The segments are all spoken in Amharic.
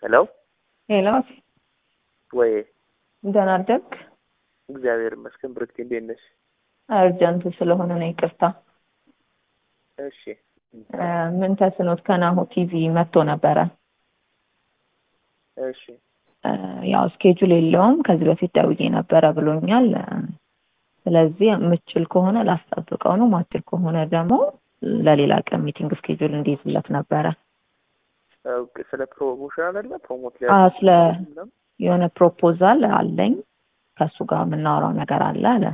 ሄሎ ሄሎ፣ ወይ ደህና አደርክ? እግዚአብሔር ይመስገን። ብርክቴ እንዴት ነሽ? አርጀንት ስለሆነ ነው ይቅርታ። እሺ እ ምን ተስኖት ከናሁ ቲቪ መጥቶ ነበረ። እሺ እ ያው ስኬጁል የለውም ከዚህ በፊት ደውዬ ነበረ ብሎኛል። እ ስለዚህ የምችል ከሆነ ላስጠብቀው ነው፣ ማችል ከሆነ ደግሞ ለሌላ ቀን ሚቲንግ ስኬጁል እንዲይዝለት ነበረ። ኦኬ፣ ስለ ፕሮሞሽን አይደለ? ፕሮሞት አ ስለ የሆነ ፕሮፖዛል አለኝ ከእሱ ጋር የምናወራው ነገር አለ አለ።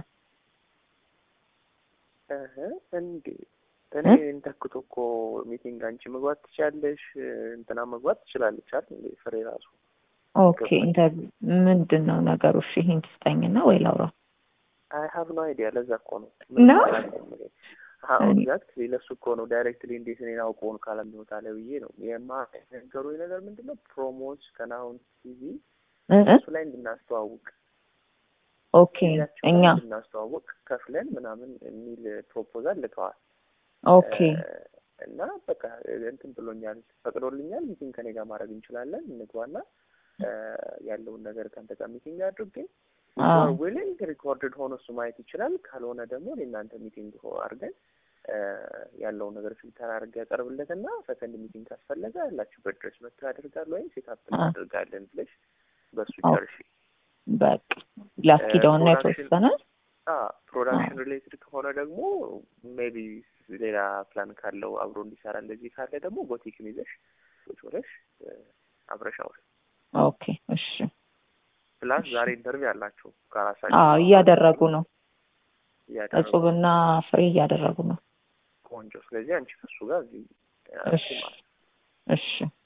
እህ እንዴ እኔ እ? እንተክቶ እኮ ሚቲንግ አንቺ መግባት ትችያለሽ፣ እንትና መግባት ትችላለች አይደል? እንዴ ፍሬ ራሱ ኦኬ ኢንተርቪው ምንድን ነው ነገሩ? እሺ ይሄን ትስጠኝና ወይ ላውራው። አይ ሀቭ ኖ አይዲያ። ለዛ እኮ ነው ነው? እኔ- ኤግዛክትሊ ለሱ እኮ ነው ዳይሬክትሊ እንዴት እኔን አውቀውን ካለሚወጣ ላይ ብዬ ነው የማነገሩኝ ነገር ምንድን ነው ፕሮሞት ከናሁን ቲቪ እ እ? እሱ ላይ እንድናስተዋውቅ ኦኬ ቲቪያቸው እኛ ላይ እንድናስተዋውቅ ከፍለን ምናምን የሚል ፕሮፖዛል ልከዋል። ኦኬ እ፣ እና በቃ እንትን ብሎኛል፣ ፈቅዶልኛል። ሚቲንግ ከኔ ጋር ማድረግ እንችላለን፣ እንግባና እ፣ ያለውን ነገር ከአንተ ጋር ሚቲንግ አድርጌ አዎ ዊሊንግ ሪኮርድድ ሆኖ እሱ ማየት ይችላል። ካልሆነ ደግሞ የእናንተ ሚቲንግ ሆ አድርገን እ፣ ያለውን ነገር ፊልተር አድርገ ያቀርብለትና ሰከንድ ሚቲንግ ካስፈለገ ያላችሁበት ድረስ መጥቶ ያደርጋል ወይም ሴታፕ አ። እናደርጋለን ብለሽ በእሱ ኦ። ጨርሺ። በቃ ላስኪደውና ፕሮዳክሽን- የተወሰነ ፕሮዳክሽን ሪሌትድ ከሆነ ደግሞ ሜቢ ሌላ ፕላን ካለው አብሮ እንዲሰራ እንደዚህ ካለ ደግሞ ቦቲክን ይዘሽ ቁጭ ብለሽ እ፣ አብረሽ አውሪ። ኦኬ እሺ ፕላስ እሺ። ዛሬ ኢንተርቪው አላቸው ከራሳቸው አዎ እያደረጉ ነው እያደረጉ እጹብና ፍሬ እያደረጉ ነው ቆንጆ። ስለዚህ አንቺ ከሱ ጋር እዚህ እ፣ እሺ ማለት ነው። እሺ